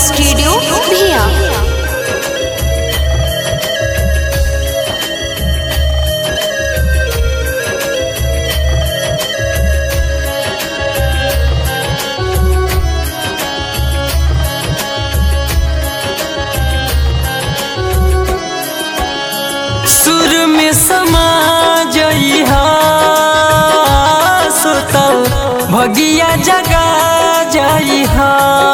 Studio भिया सुर में समा जइहा सुतल भगिया जगा जइहा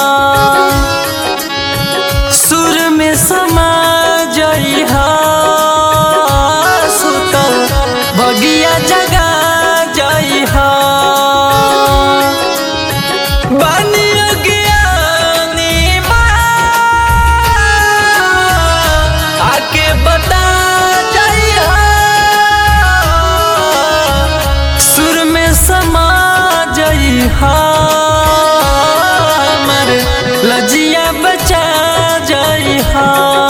सुर में समा जइहा सुतल भगिया जगा जइहा बानी अज्ञानी माँ, आके बता जइहा सुर में समा जइहा हमर लजिया बचा जइहा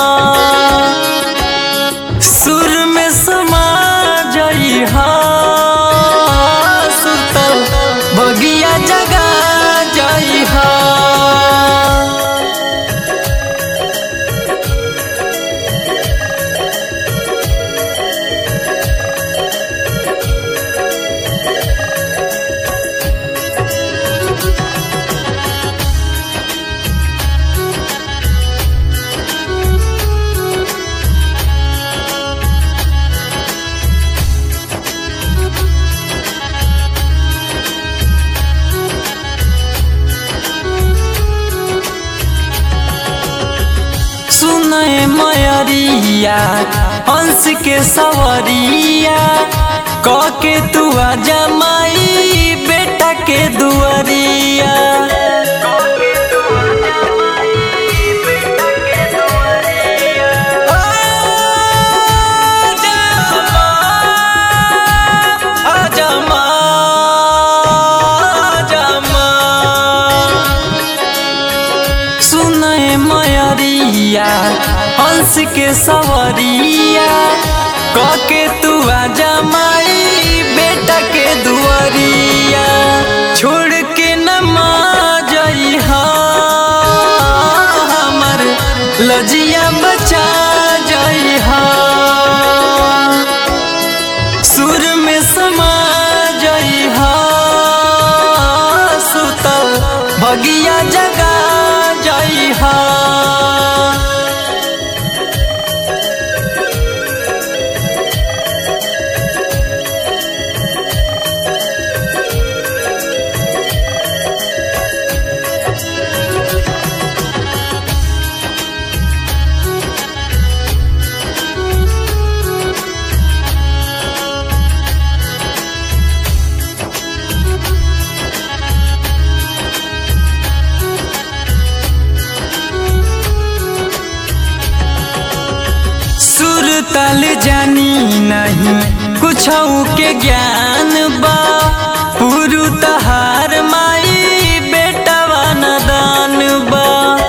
सुर में समा जइहा सुतल बगिया जगा जइहा सुनय मयरिया हंस के सवरिया क के तू जमाई बेटा के दुआरिया आजा माँ, आजा माँ, सुनय मयरिया हंस के सवरिया क के तू आजा माई बेटा के दुआरिया छोड़ के न माँ जइहा हमर लजिया बचा जइहा सुर में समा जइहा सुतल भगिया जगा जइहा सुर तल जानी नहीं कुछ के ज्ञान बा पुरु तहार माई बेटवा न दान बा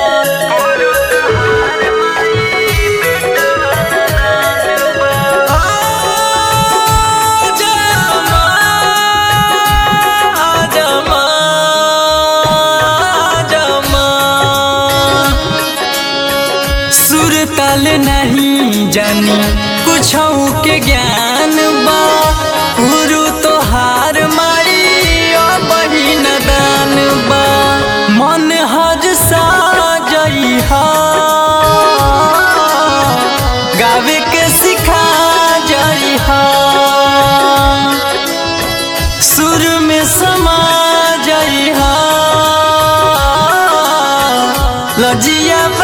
आजा माँ, आजा माँ, आजा माँ। सुर ताल नहीं जानी कुछ के ज्ञान बा गुरु तोहार मारी बहिन दान बा मन हज सा जइहा गावे के सिखा जइहा सुर में समा जइहा लजिया